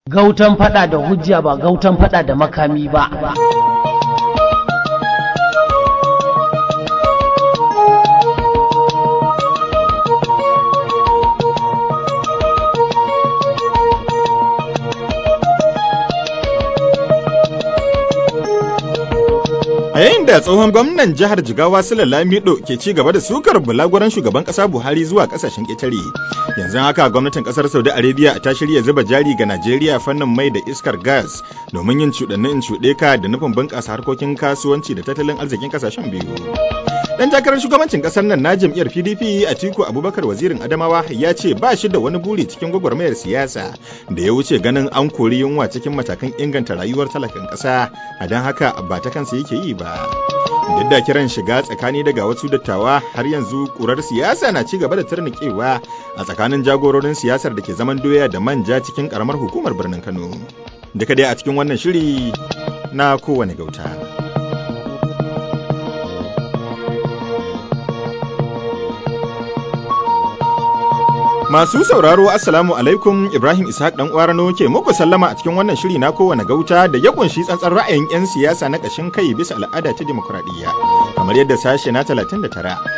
Gautan fada da hujja ba gautan fada da makami ba. A yayin da tsohon gwamnan jihar Jigawa Sule Lamido ke ci gaba da sukar bulaguran shugaban kasa Buhari zuwa kasashen ƙetare. Yanzu haka gwamnatin kasar Saudi Arabia ta shirya zuba jari ga Najeriya fannin mai da iskar gas domin yin cuɗannin cuɗe ka da nufin bunƙasa harkokin kasuwanci da tattalin arzikin kasashen biyu. Dan takarar shugabancin kasar nan na jam'iyyar PDP Atiku Abubakar wazirin Adamawa ya ce ba shi da wani buri cikin gwagwarmayar siyasa da ya wuce ganin an kori yunwa cikin matakan inganta rayuwar talakan ƙasa, a don haka ba ta kansa yake yi ba. Duk da kiran shiga tsakani daga wasu dattawa har yanzu kurar siyasa na ci gaba da turnikewa a tsakanin jagororin siyasar da ke zaman doya da manja cikin karamar hukumar birnin Kano. Duka dai a cikin wannan shiri na kowane gauta. Masu sauraro Assalamu alaikum Ibrahim Ishaq dan Kwarano ke muku sallama a cikin wannan shiri na kowane gauta da ya kunshi tsantsan ra'ayin 'yan siyasa na ƙashin kai bisa al'ada ta dimokuraɗiyya kamar yadda sashe na 39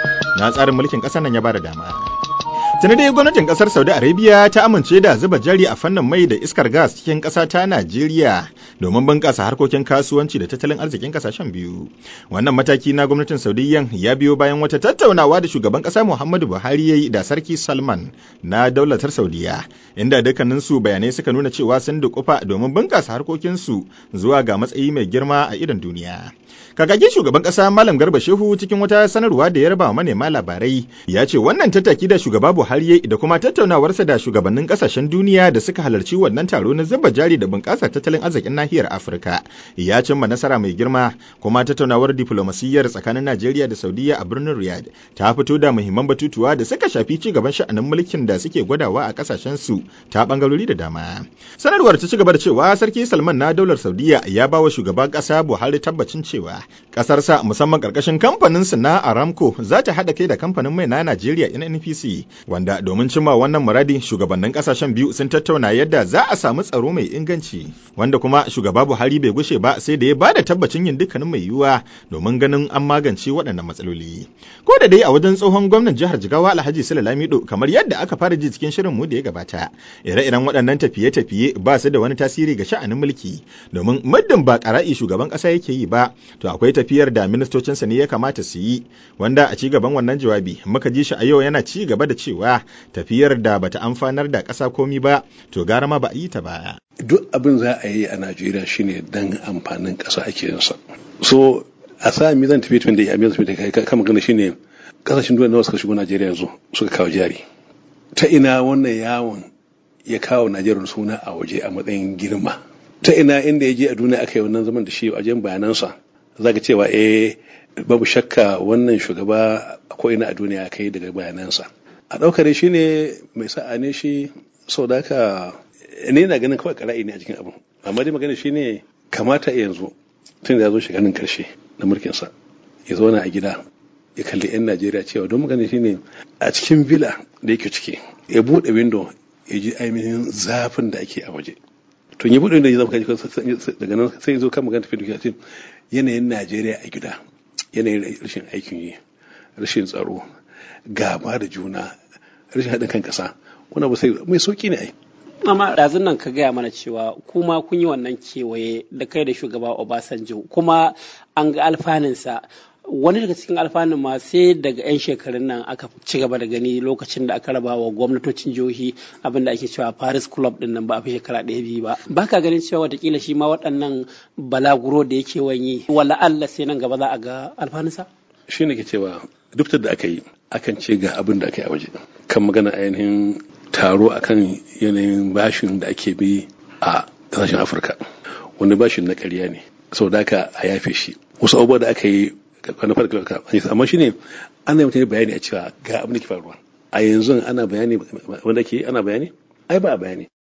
na tsarin mulkin ƙasar nan ya bada dama. Tuni dai gwamnatin kasar Saudi Arabia ta amince da zuba jari a fannin mai da iskar gas cikin ƙasa ta Najeriya domin bunƙasa harkokin kasuwanci da tattalin arzikin kasashen biyu. Wannan mataki na gwamnatin Saudiyyan ya biyo bayan wata tattaunawa da shugaban ƙasa Muhammadu Buhari ya yi da Sarki Salman na daulatar Saudiya, inda dukkaninsu bayanai suka nuna cewa sun dukufa domin bunƙasa harkokinsu zuwa ga matsayi mai girma a idon duniya. Kakakin shugaban ƙasa Malam Garba Shehu cikin wata sanarwa da ya raba wa manema labarai ya ce wannan tattaki da shugaba Buhari da kuma tattaunawarsa da shugabannin ƙasashen duniya da suka halarci wannan taro na zuba jari da bunƙasar tattalin arzikin nahiyar Afirka ya cimma nasara mai girma kuma tattaunawar diflomasiyyar tsakanin Najeriya da Saudiya a birnin Riyadh ta fito da muhimman batutuwa da suka shafi ci gaban sha'anin mulkin da suke gwadawa a ƙasashen su ta bangarori da dama. Sanarwar ta ci gaba da cewa Sarki Salman na daular Saudiya ya ba wa shugaban ƙasa Buhari tabbacin cewa ƙasarsa musamman ƙarƙashin kamfanin su na Aramco za ta haɗa kai da kamfanin mai na Najeriya NNPC wanda domin cimma wannan muradi shugabannin ƙasashen biyu sun tattauna yadda za a samu tsaro mai inganci wanda kuma shugaba Buhari bai gushe ba sai da ya ba da tabbacin yin dukkanin mai yiwuwa domin ganin an magance waɗannan matsaloli. Ko da dai a wajen tsohon gwamnan jihar Jigawa Alhaji Sule Lamido kamar yadda aka fara ji cikin shirin mu da ya gabata ire-iren waɗannan tafiye-tafiye ba su da wani tasiri ga sha'anin mulki domin muddin ba ƙara'i shugaban ƙasa yake yi ba to akwai tafiyar da ministocinsa ne ya kamata su yi wanda a ci gaban wannan jawabi muka ji shi a yau yana ci gaba da cewa tafiyar da bata amfanar da ƙasa komi ba to gara ma ba a yi ta ba. Duk abin za a yi a Najeriya shine dan amfanin ƙasa ake yin sa. So a sa mi zan tafi tun da ya mi zan tafi kai kan magana shine kasashen duniya nawa suka shigo Najeriya yanzu suka kawo jari. Ta ina wannan yawon ya kawo Najeriya suna a waje a matsayin girma. Ta ina inda ya je a duniya aka yi wannan zaman da shi a wajen bayanansa za ka cewa eh babu shakka wannan shugaba ko ina a duniya kai daga bayanansa a ɗaukar shi ne mai sa'a ne shi sau da haka ne na ganin kawai ƙara'i ne a cikin abu amma dai magana shi ne kamata yanzu tun da ya zo shiganin karshe na mulkinsa ya zauna a gida ya kalli 'yan najeriya cewa don magana shi ne a cikin villa da yake ciki ya buɗe window ya ji ainihin zafin da ake a waje to ya buɗe window ya zama daga nan sai ya zo kan magana tafi yanayin najeriya a gida yanayin rashin aikin yi rashin tsaro gaba da juna rashin haɗin kan ƙasa wani abu sai mai sauƙi ne ai amma ɗazun nan ka gaya mana cewa kuma kun yi wannan kewaye da kai da shugaba obasanjo kuma an ga alfaninsa wani daga cikin alfanun ma sai daga 'yan shekarun nan aka ci gaba da gani lokacin da aka raba wa gwamnatocin jihohi abin da ake cewa paris club din nan ba a fi shekara ɗaya biyu ba ba ka ganin cewa watakila shi ma waɗannan balaguro da yake wanyi wala Allah sai nan gaba za a ga alfanunsa shi ne ke cewa duk da aka yi akan ce ga abin da aka yi a waje kan magana ainihin taro akan yanayin bashin da ake bi a ƙasashen afirka wani bashin na ƙarya ne sau da aka a yafe shi wasu abubuwa da aka yi na farko amma shine ana mutane bayani a cewa ga abin da ke faruwa a yanzu ana bayani wanda ke ana bayani ai ba a bayani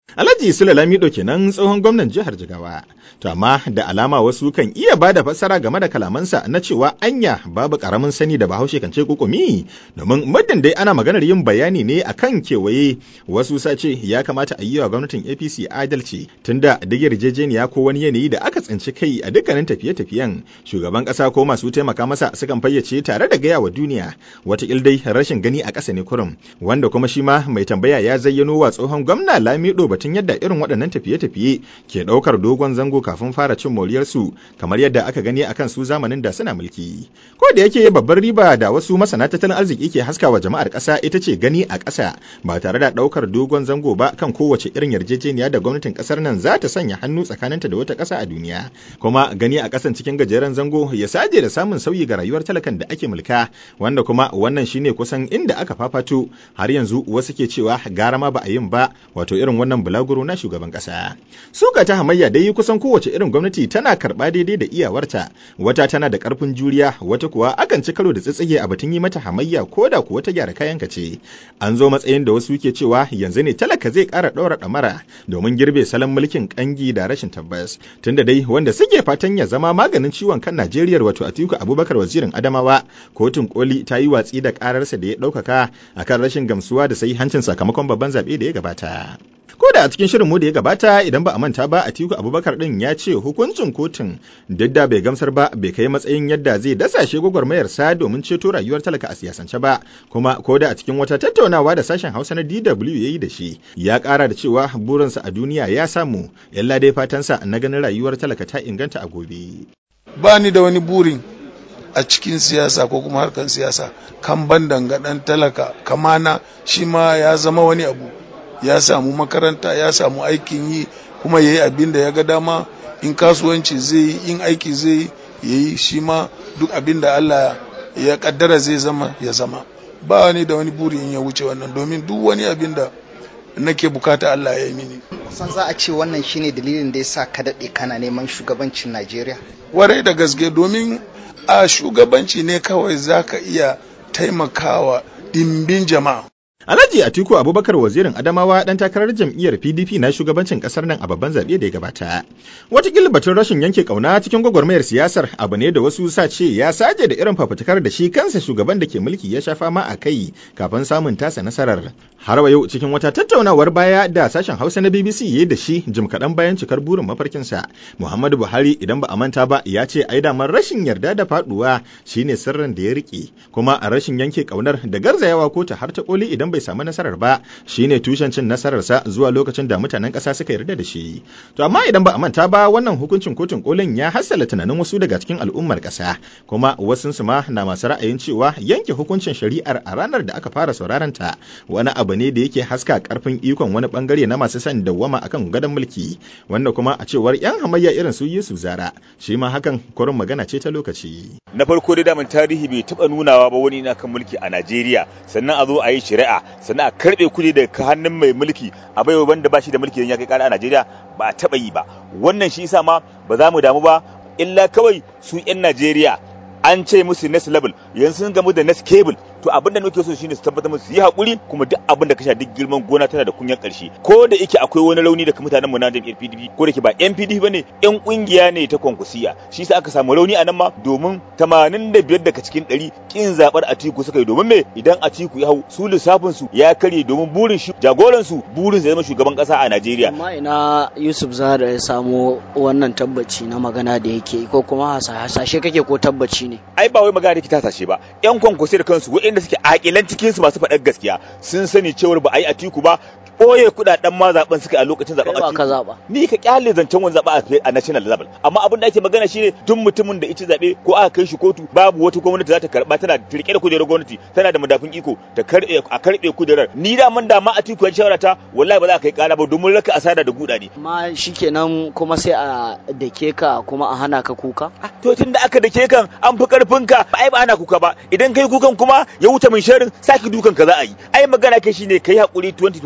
Alhaji Sule Lamido kenan tsohon gwamnan jihar Jigawa. To amma da alama wasu kan iya ba da fassara game da kalamansa na cewa anya babu karamin sani da bahaushe kan ce kukumi domin muddin dai ana maganar yin bayani ne akan kewaye wasu sace ya kamata a yi wa gwamnatin APC adalci tunda duk yarjejeniya ko wani yanayi da aka tsinci kai a dukkanin tafiye-tafiyen shugaban kasa ko masu taimaka masa sukan fayyace tare da gaya wa duniya wata dai rashin gani a ƙasa ne kurum wanda kuma shi ma mai tambaya ya zayyano wa tsohon gwamna Lamido batun yadda irin waɗannan tafiye-tafiye ke ɗaukar dogon zango kafin fara cin moriyarsu kamar yadda aka gani akan su zamanin da suna mulki. Ko da yake babbar riba da wasu masana tattalin arziki ke haskawa jama'ar ƙasa ita ce gani a ƙasa ba tare da ɗaukar dogon zango ba kan kowace irin yarjejeniya da gwamnatin ƙasar nan za ta sanya hannu tsakaninta da wata ƙasa a duniya. Kuma gani a ƙasan cikin gajeren zango ya saje da samun sauyi ga rayuwar talakan da ake mulka wanda kuma wannan shine kusan inda aka fafato har yanzu wasu ke cewa gara ma ba a yin ba wato irin wannan bulaguro na shugaban ƙasa. Suka ta hamayya dai kusan kowace irin gwamnati tana karɓa daidai da iyawarta wata tana da ƙarfin juriya wata kuwa akan ci karo da tsitsige a batun yi mata hamayya ko da kuwa ta gyara kayanka ce an zo matsayin da wasu ke cewa yanzu ne talaka zai ƙara ɗaura ɗamara domin girbe salon mulkin ƙangi da rashin tabbas tunda dai wanda suke fatan ya zama maganin ciwon kan Najeriya wato Atiku Abubakar wazirin Adamawa kotun koli ta yi watsi da ƙararsa da ya ɗaukaka akan rashin gamsuwa da sai hancin sakamakon babban zaɓe da ya gabata. ko da a cikin shirin mu da ya gabata idan ba a manta ba Atiku Abubakar din ya ce hukuncin kotun duk da bai gamsar ba bai kai matsayin yadda zai dasashe gwagwarmayar sa domin ceto rayuwar talaka a siyasance ba kuma ko da a cikin wata tattaunawa da sashen Hausa na DW yayi da shi ya kara da cewa burinsa a duniya ya samu yalla dai fatansa na ganin rayuwar talaka ta inganta a gobe ba ni da wani burin a cikin siyasa ko kuma harkan siyasa kan ban dangadan talaka kamana shi ma ya zama wani abu ya samu makaranta ya samu aikin yi kuma ya yi abin da ya ga dama in kasuwanci zai yi in aiki zai ya yi shi ma duk abin da Allah ya kaddara zai zama ya zama ba wani da wani buri in ya wuce wannan domin duk wani abin da nake bukata Allah ya yi mini san za a ce wannan shine dalilin da ya sa ka daɗe kana neman shugabancin Najeriya warai da gaske domin a shugabanci ne kawai za ka iya taimakawa dimbin jama'a Alhaji Atiku Abubakar wazirin Adamawa dan takarar jam'iyyar PDP na shugabancin kasar nan a babban zaɓe da ya gabata. Wataƙila batun rashin yanke ƙauna cikin gwagwarmayar siyasar abu ne da wasu sa ce ya saje da irin fafutukar da shi kansa shugaban da ke mulki ya sha fama a kai kafin samun tasa nasarar. Har wa yau cikin wata tattaunawar baya da sashen Hausa na BBC ya da shi jim kaɗan bayan cikar burin mafarkinsa. Muhammadu Buhari idan ba a manta ba ya ce ai damar rashin yarda da faɗuwa shine sirrin da ya riƙe kuma a rashin yanke ƙaunar da garzayawa ko ta har ta ƙoli idan bai samu nasarar ba shine tushen cin nasararsa zuwa lokacin da mutanen ƙasa suka yarda da shi to amma idan ba a manta ba wannan hukuncin kotun kolin ya hassala tunanin wasu daga cikin al'ummar ƙasa kuma wasu su ma na masu ra'ayin cewa yanke hukuncin shari'ar a ranar da aka fara sauraron ta wani abu ne da yake haska karfin ikon wani bangare na masu son dawwama akan gadon mulki wanda kuma a cewar yan hamayya irin su Yusuf Zara shi ma hakan kurin magana ce ta lokaci na farko dai daman tarihi bai taba nunawa ba wani na kan mulki a Najeriya sannan a zo a yi shari'a sannan a karbe kuɗi daga hannun mai mulki a baiwa wanda ba shi da mulki ya kai kara a Najeriya ba a taba yi ba wannan shi yasa ma ba za mu damu ba illa kawai su 'yan Najeriya an ce musu next level yanzu sun gamu da next cable to abin da nake so shine su tabbatar musu yi hakuri kuma duk abin da ka sha duk girman gona tana da kunyan karshe ko da yake akwai wani rauni daga mutanen mu na jam'iyyar PDP ko da ke ba yan PDP bane yan kungiya ne ta konkusiya shi yasa aka samu rauni a nan ma domin 85 daga cikin 100 kin zabar Atiku suka yi domin me idan Atiku ya hau su lissafin su ya karye domin burin shi jagoran su burin zai zama shugaban kasa a Najeriya amma ina Yusuf Zara ya samu wannan tabbaci na magana da yake ko kuma hasashe kake ko tabbaci ne ai ba wai magana da ta hasashe ba yan konkusiya da kansu waɗanda suke akilan cikin su masu faɗar gaskiya sun sani cewar ba a yi atiku ba ɓoye kuɗaɗen ma zaben suka a lokacin zaben atiku ka zaba ni ka kyale zancen wani zaba a national level amma abin da ake magana shine duk mutumin da ita zabe ko aka kai shi kotu babu wata gwamnati za ta karba tana rike da kujerar gwamnati tana da madafin iko ta karbe a karbe kujerar ni da man da ma atiku ya shawara ta wallahi ba za ka kai kara ba domin raka asara da guda ne amma shikenan kuma sai a dake ka kuma a hana ka kuka to tunda aka dake kan an fi karfin ka ai ba ana kuka ba idan kai kukan kuma ya wuce min sharin saki dukan ka za a yi ai magana kai shine kai hakuri 2023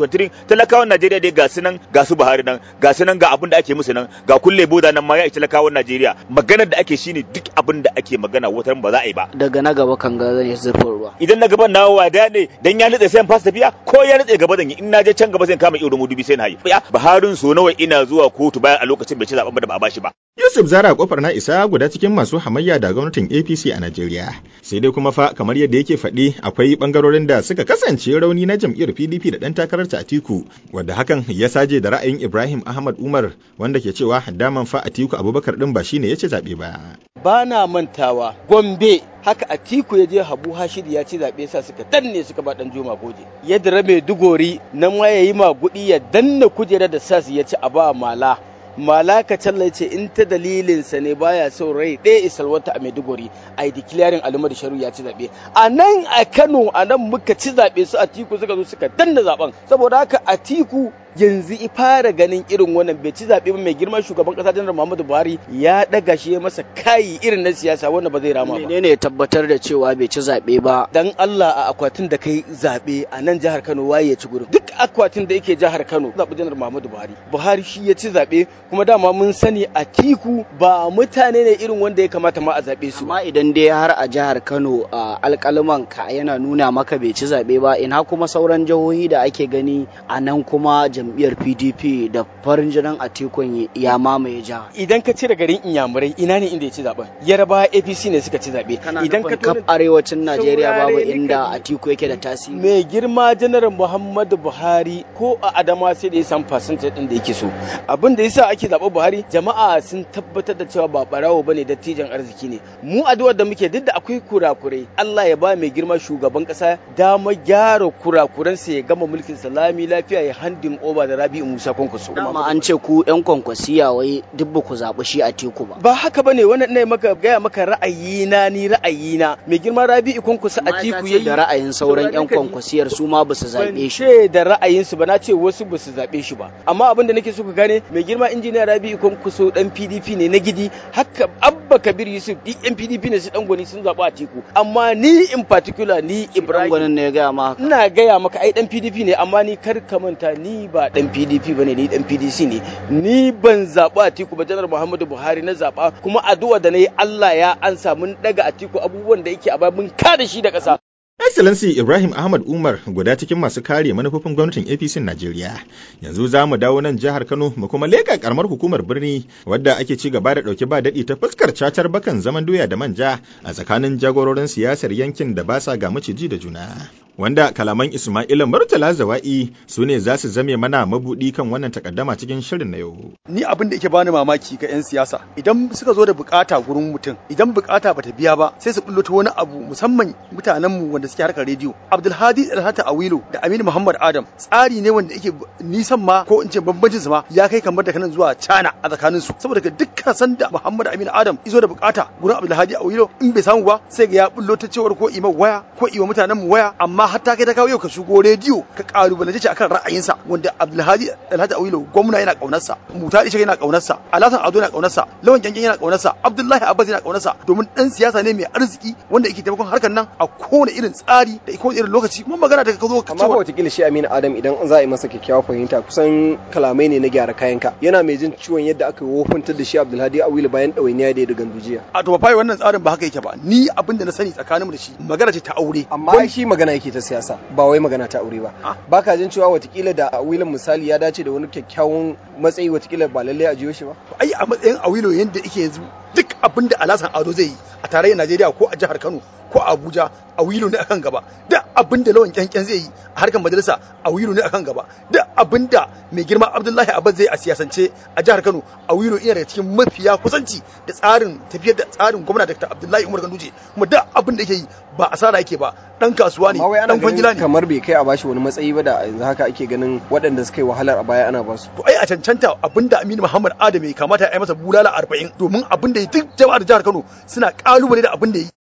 talakawan Najeriya dai ga su nan ga su Buhari nan ga su nan ga abin da ake musu nan ga kulle boda nan ma ya talakawan Najeriya maganar da ake shine duk abin da ake magana wata ba za a yi ba daga na gaba kan ga zan yi zurfin ruwa idan na gaban nawa wada ne dan ya nutse sai in fasa tafiya ko ya nutse gaba zan yi in na je can gaba zan kama iyo da mudubi sai na yi Buharin so nawa ina zuwa kotu bayan a lokacin bai ci zaben da ba a bashi ba Yusuf Zara kofar na isa guda cikin masu hamayya da gwamnatin APC a Najeriya. Sai dai kuma fa kamar yadda yake faɗi akwai bangarorin da suka kasance rauni na jam'iyyar PDP da ɗan takarar ta Atiku, wadda hakan ya saje da ra'ayin Ibrahim Ahmad Umar wanda ke cewa daman fa Atiku Abubakar din ba shine ya ci zaɓe ba. Ba na mantawa Gombe haka Atiku ya je Habu Hashid ya ci zaɓe sa suka danne suka ba dan Juma Goje. Yadda Rabe Dugori nan ma yayi magudi ya danna kujerar da sas ya ci a ba mala. malaka talla ce in ta dalilinsa ne baya son rai ɗaya isalwata a maiduguri a yi declaring alimadu sharu ya ci zaɓe a nan a kano a nan muka ci zaɓe su a tiku suka zo suka danna zaɓen saboda haka a tiku yanzu i fara ganin irin wannan bai ci zaɓe ba mai girman shugaban ƙasa janar muhammadu buhari ya ɗaga shi ya masa kayi irin na siyasa wanda ba zai rama ba menene ya tabbatar da cewa bai ci zaɓe ba dan allah a akwatin da kai zaɓe a nan jihar kano waye ya ci gurin duk akwatin da yake jihar kano zaɓi janar muhammadu buhari buhari shi ya ci zaɓe kuma dama mun sani a tiku ba mutane ne irin wanda ya kamata ma a zaɓe su amma idan dai har a jihar kano a alƙaluman ka yana nuna maka bai ci zaɓe ba ina kuma sauran jihohi da ake gani a nan kuma jam'iyyar pdp da farin jinin atikun ya mamaye jiha idan ka cire garin inyamurai ina ne inda ya ci zaɓen yaraba apc ne suka ci zaɓe idan ka kaf arewacin najeriya babu inda atiku yake da tasiri mai girma janar muhammadu buhari ko a adama sai da ya san fasinta din da yake so abin da yasa ake zaɓen buhari jama'a sun tabbatar da cewa ba barawo bane dattijan arziki ne mu addu'ar da muke duk da akwai kurakurai Allah ya ba mai girma shugaban kasa dama gyara kurakuransa ya gama mulkin salami lafiya ya handin over da Rabi'u Musa Kwankwaso dama an ce ku yan kwankwasiya wai duk ba ku zaɓi shi a teku ba ba haka bane wannan ne maka gaya maka ra'ayina ni ra'ayina mai girma Rabi'u Kwankwaso a teku yayi da ra'ayin sauran yan kwankwasiyar su ma ba su zaɓe shi ban da ra'ayinsu ba na ce wasu ba su zaɓe shi ba amma abin da nake so ka gane mai girma injiniya Rabi'u Kwankwaso dan PDP ne na gidi haka Abba Kabir Yusuf duk yan PDP ne su dan gwani sun zaɓi a teku amma ni in particular ni Ibrahim gwanin ne ya gaya ma ina gaya maka ai dan PDP ne amma ni kar ka manta ni ba dan PDP bane ni dan PDC ne ni ban zaɓi Atiku ba janar Muhammadu Buhari na zaɓa kuma addu'a da nayi Allah ya ansa mun daga Atiku abubuwan da yake a baya mun kada shi da ƙasa Excellency Ibrahim Ahmad Umar guda cikin masu kare manufofin gwamnatin APC Najeriya. Yanzu za mu dawo nan jihar Kano mu kuma leka karamar hukumar birni wadda ake ci gaba da ɗauki ba daɗi ta fuskar cacar bakan zaman doya da manja a tsakanin jagororin siyasar yankin da ba sa ga maciji da juna. Wanda kalaman Ismaila Murtala Zawa'i su ne za su zame mana mabudi kan wannan takaddama cikin shirin na yau. Ni abin da yake bani mamaki ga 'yan siyasa idan suka zo da bukata gurin mutum idan bukata bata biya ba sai su bullo ta wani abu musamman mutanenmu wanda suke harkar rediyo. Abdulhadi Alhata Awilo da Aminu Muhammad Adam tsari ne wanda yake nisan ma ko in ce bambancin su ma ya kai kamar da kanan zuwa China a tsakanin su saboda ga dukkan sanda Muhammad Aminu Adam izo da bukata gurin Abdulhadi Awilo in bai samu ba sai ga ya bullo ta cewar ko ima waya ko iwa mutanen mu waya amma hatta kai ta kawo yau ka shigo rediyo ka kalubalance shi akan ra'ayinsa wanda Abdulhadi Alhaji Awilo gwamna yana kaunarsa Mutari shi yana kaunarsa Alhassan Ado yana kaunarsa Lawan Janjan yana kaunarsa Abdullahi Abbas yana kaunarsa domin dan siyasa ne mai arziki wanda yake taimakon harkar nan a kowane irin tsari da kowane irin lokaci kuma magana da ka zo ka amma ba wataƙila shi Aminu Adam idan za a yi masa kyakkyawar fahimta kusan kalamai ne na gyara kayanka yana mai jin ciwon yadda aka wofantar da shi Abdulhadi Awilo bayan ɗawainiya da ya da gandujiya a to fa wannan tsarin ba haka yake ba ni abin da na sani tsakaninmu da shi magana ce ta aure amma shi magana yake ta siyasa ba wai magana ta aure ba baka jin cewa watakila da awilin misali ya dace da wani kyakkyawan matsayi watakila ba lallai a jiyo shi ba ai a matsayin awilo yanda yake yanzu duk abin da alasan ado zai yi a tarayyar najeriya ko a jihar kano ko a abuja awilo ne akan gaba duk abin da lawan kyankyan zai yi a harkar majalisa awilo ne akan gaba duk abin da mai girma abdullahi abbas zai a siyasance a jihar kano awilo ina daga cikin mafiya kusanci da tsarin tafiyar da tsarin gwamna dr abdullahi umar ganduje kuma duk abin da yake yi ba asara yake ba dan kasuwa ne dan kwangila ne kamar bai kai a bashi wani matsayi ba da yanzu haka ake ganin waɗanda suka yi wahalar a baya ana basu to ai a cancanta abinda Aminu Muhammad Adam ya kamata ya masa bulala 40 domin abin da duk jama'ar jihar Kano suna kalubale da abin da yi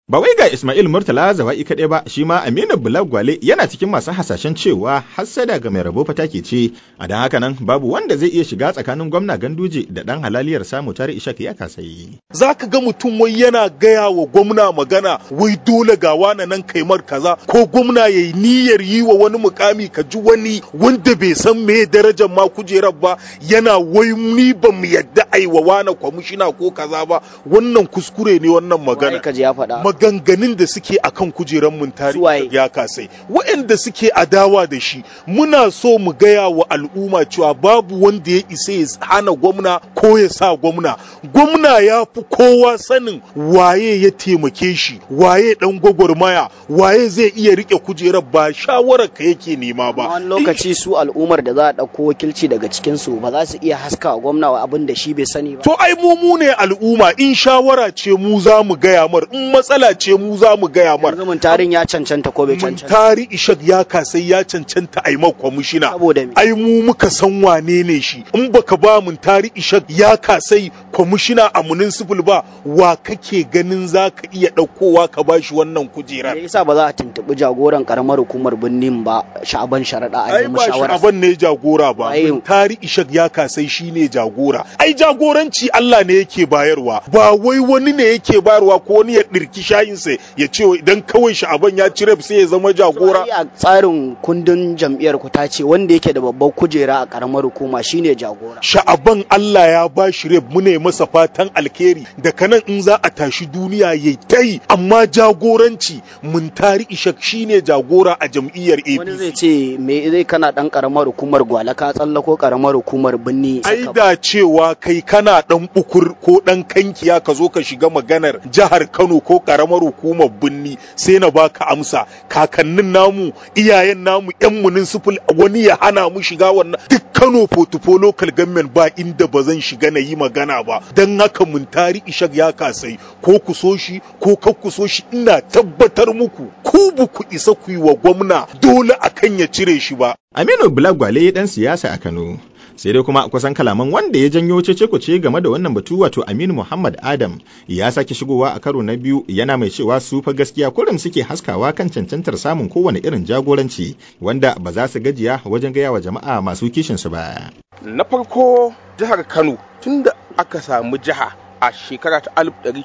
Ba wai ga Ismail Murtala zawa'i kaɗai ba, shi ma Aminu Bulagwale yana cikin masu hasashen cewa hassada ga mai rabo fata ke ce, a don haka nan babu wanda zai iya shiga tsakanin gwamna Ganduje da ɗan halaliyar samu tare Ishak ya kasayi. Za ka ga mutum wai yana gaya wa gwamna magana wai dole ga wani nan kaimar kaza ko gwamna ya yi niyyar yi wa wani mukami ka ji wani wanda bai san me darajar ma kujerar ba yana wai ni ba mu yadda ai wa wani kwamishina ko kaza ba wannan kuskure ne wannan magana. ya faɗa. maganganun da suke akan kujeran mun tarihi ya kasai waɗanda suke adawa da shi muna so mu gaya wa al'umma cewa babu wanda ya isa ya hana gwamna ko ya sa gwamna gwamna ya fi kowa sanin waye ya taimake shi waye dan gwagwarmaya waye zai iya rike kujerar ba shawarar ka yake nema ba wani lokaci su al'ummar da za a ɗauko wakilci daga cikin su ba za su iya haska wa gwamna wa abin da shi bai sani ba to ai mu mu ne al'umma in shawara ce mu za mu gaya mar in matsala ce mu za mu gaya mar. Yanzu tarin ya cancanta ko bai cancanta. tari ishak ya kasai ya cancanta a yi kwamishina. Saboda me? Ai mu muka san wane ne shi. In baka ba mun tari ishak ya kasai kwamishina a municipal ba wa kake ganin za ka iya ɗaukowa ka ba shi wannan kujerar. Me yasa ba za a tuntuɓi jagoran karamar hukumar birnin ba sha'aban sharaɗa a Ai nemi ba shawara. sha'aban ne jagora ba. Tari ishak ya kasai shi ne jagora. Ai jagoranci Allah ne yake bayarwa. Ba wai wani ne yake bayarwa ko wani ya ɗirki shayinsa ya ce idan kawai sha'aban ya ci sai ya zama jagora. a tsarin kundin jam'iyyar ku ta ce wanda yake da babbar kujera a karamar hukuma shine jagora. Sha'aban Allah ya ba shi rep mune masa fatan alkhairi daga nan in za a tashi duniya yayi tai amma jagoranci mun tari ishak shine jagora a jam'iyyar APC. Wani zai ce me zai kana dan karamar hukumar gwala ka tsallako karamar hukumar binni. Ai da cewa kai kana dan bukur ko dan kankiya ka zo ka shiga maganar jihar Kano ko karamar hukumar binni sai na baka amsa kakannin namu iyayen namu yan municipal wani ya hana mu shiga wannan duk Kano portfolio local government ba inda ba zan shiga na yi magana ba dan haka mun tari ishak ya kasai ko ku so shi ko kar ku so shi ina tabbatar muku ku bu ku isa ku yi wa gwamna dole akan ya cire shi ba Aminu Bulagwale dan siyasa a Kano. sai dai kuma kusan kalaman wanda ya janyo cece kuce game da wannan batu wato Aminu Muhammad Adam ya sake shigowa a karo na biyu yana mai cewa su fa gaskiya kurum suke haskawa kan cancantar samun kowane irin jagoranci wanda ba za su gajiya wajen gaya wa jama'a masu kishin su ba. Na farko jihar Kano tunda aka samu jiha a shekara ta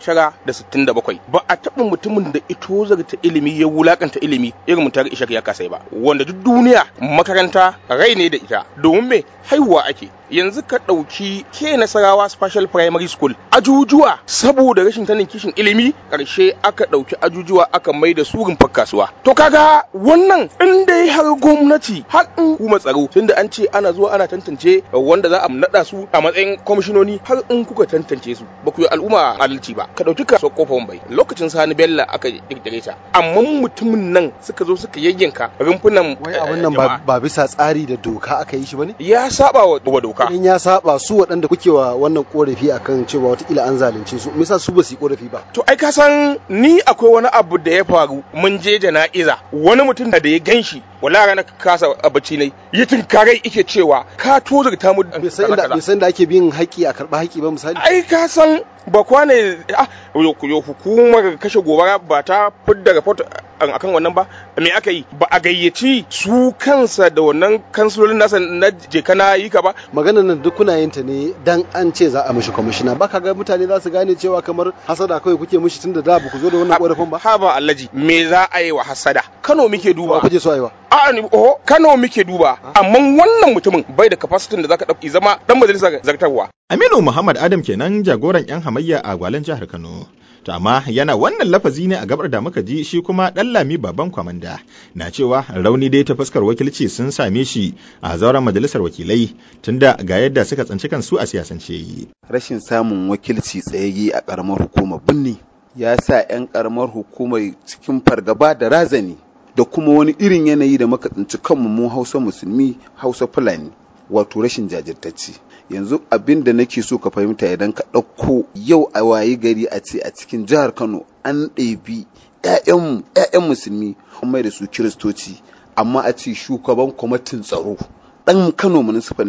1967 ba a taɓa mutumin da ito zarta ilimi ya wulakanta ilimi irin mutar ishak ya kasai ba wanda duk duniya makaranta rai ne da ita domin me haihuwa ake yanzu ka ɗauki ke nasarawa special primary school ajujuwa saboda rashin tanin kishin ilimi ƙarshe aka ɗauki ajujuwa aka mai da su rumfar kasuwa to kaga wannan in dai har gwamnati har in kuma tsaro tunda an ce ana zuwa ana tantance wanda za a naɗa su a matsayin kwamishinoni har in kuka tantance su ba ku yi al'umma adalci ba ka ɗauki kasuwar kofar bai lokacin sani bello aka kirkire ta amma mutumin nan suka zo suka yayyanka rumfunan wai abin nan ba bisa tsari da doka aka yi shi bane ya saba wa doka in ya saba su waɗanda kuke wa wannan korafi akan cewa watakila an zalunce su me yasa su ba su yi korafi ba to ai ka san ni akwai wani abu da ya faru mun je jana'iza wani mutum da ya ganshi wala rana kasa bacci ne ya tunkarai ike cewa ka tozarta mu bai san da ake bin haƙi a karɓa haƙi ba misali ai ka san ba kwane ah yo hukumar kashe gobara ba ta fidda report akan wannan ba me aka yi ba a gayyaci su kansa da wannan kansulolin nasa na jeka na yi ka ba maganar nan duk kuna yin ta ne dan an ce za a mishi kwamishina ba ka ga mutane za su gane cewa kamar hasada kawai kuke mishi tunda da ba ku zo da wannan korafin ba ha ba allaji me za a yi wa hasada Kano muke duba kuje so aiwa a ni oh Kano muke duba amma wannan mutumin bai da capacity da zaka dauki zama dan majalisar zartarwa Aminu Muhammad Adam kenan jagoran 'yan hamayya a gwalen jihar Kano. To amma yana wannan lafazi ne a gabar da muka ji shi kuma ɗan lami baban kwamanda na cewa rauni dai ta fuskar wakilci sun same shi a zauren majalisar wakilai tunda ga yadda suka tsanci kansu a siyasance. Rashin samun wakilci tsayayye a ƙaramar hukumar birni ya sa 'yan ƙaramar hukumar cikin fargaba da razani da kuma wani irin yanayi da muka tsinci kanmu mu Hausa musulmi Hausa Fulani wato rashin jajirtacci. yanzu abin da nake so ka fahimta idan ka ɗauko yau a wayi gari a ce a cikin jihar kano an ɗebi 'ya'yanmu 'ya'yan musulmi an mai da su kiristoci amma a ce shugaban kwamitin tsaro ɗan kano municipal ne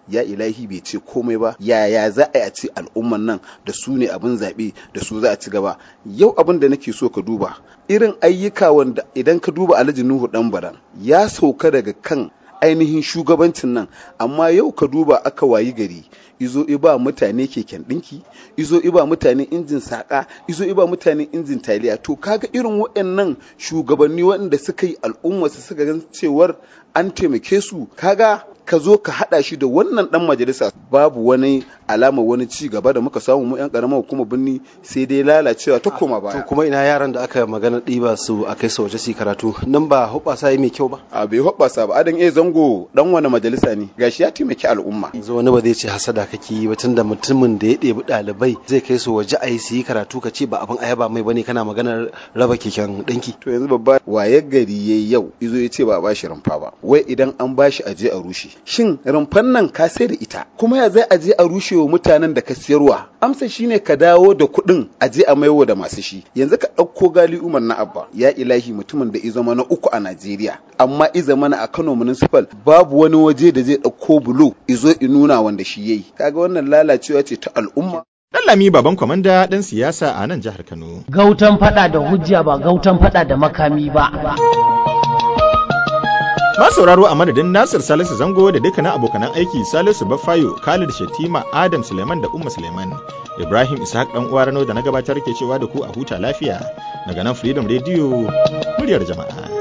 ya ilahi bai ce komai ba yaya za a yi a ce al'umman nan da su ne abin zaɓe da su za a ci gaba yau abin da nake so ka duba irin ayyuka wanda idan ka duba alhaji nuhu dan baran ya sauka daga kan ainihin shugabancin nan amma yau ka duba aka wayi gari izo iba mutane keken ɗinki izo iba mutane injin saƙa izo iba mutane injin taliya to kaga irin waɗannan shugabanni waɗanda suka yi al'umma su suka gan cewar an taimake su kaga ka zo ka haɗa shi da wannan ɗan majalisa babu wani alama wani ci gaba da muka samu mu yan ƙaramar hukumar birni sai dai lalacewa ta koma baya to kuma ina yaran da aka magana ɗiba su a kai su waje su karatu nan ba hoɓɓasa yi mai kyau ba a bai hoɓɓasa ba adan eh zango dan wani majalisa ne gashi ya taimaki al'umma yanzu wani ba zai ce hasada kake yi ba tunda mutumin da ya ɗebi ɗalibai zai kai su waje a yi su yi karatu ka ce ba abin ayaba mai bane kana maganar raba keken ɗinki to yanzu babba waye gari yayi yau izo ya ce ba a bashi rumfa ba wai idan an bashi aje a rushe shin rumfan nan ka sai da ita kuma ya zai aje a rushe wa mutanen da ka siyarwa amsa shine ka dawo da kuɗin aje a maiwa da masu shi yanzu ka ɗauko gali umar na abba ya ilahi mutumin da izama na uku a najeriya amma izama na a kano municipal babu wani waje da zai ɗauko bulo izo nuna wanda shi yayi kaga wannan lalacewa ce ta al'umma Lami baban kwamanda ɗan siyasa a nan jihar Kano. Gautan fada da hujja ba gautan fada da makami ba. Ma sauraro a madadin Nasir Salisu Zango da dukkanin abokanan aiki Salisu Baffayo, Khalid Shatima, Adam Suleiman da Umma Suleiman. Ibrahim Ishaq dan uwa Rano da na gabatar ke cewa da ku a huta lafiya daga nan Freedom Radio muryar jama'a.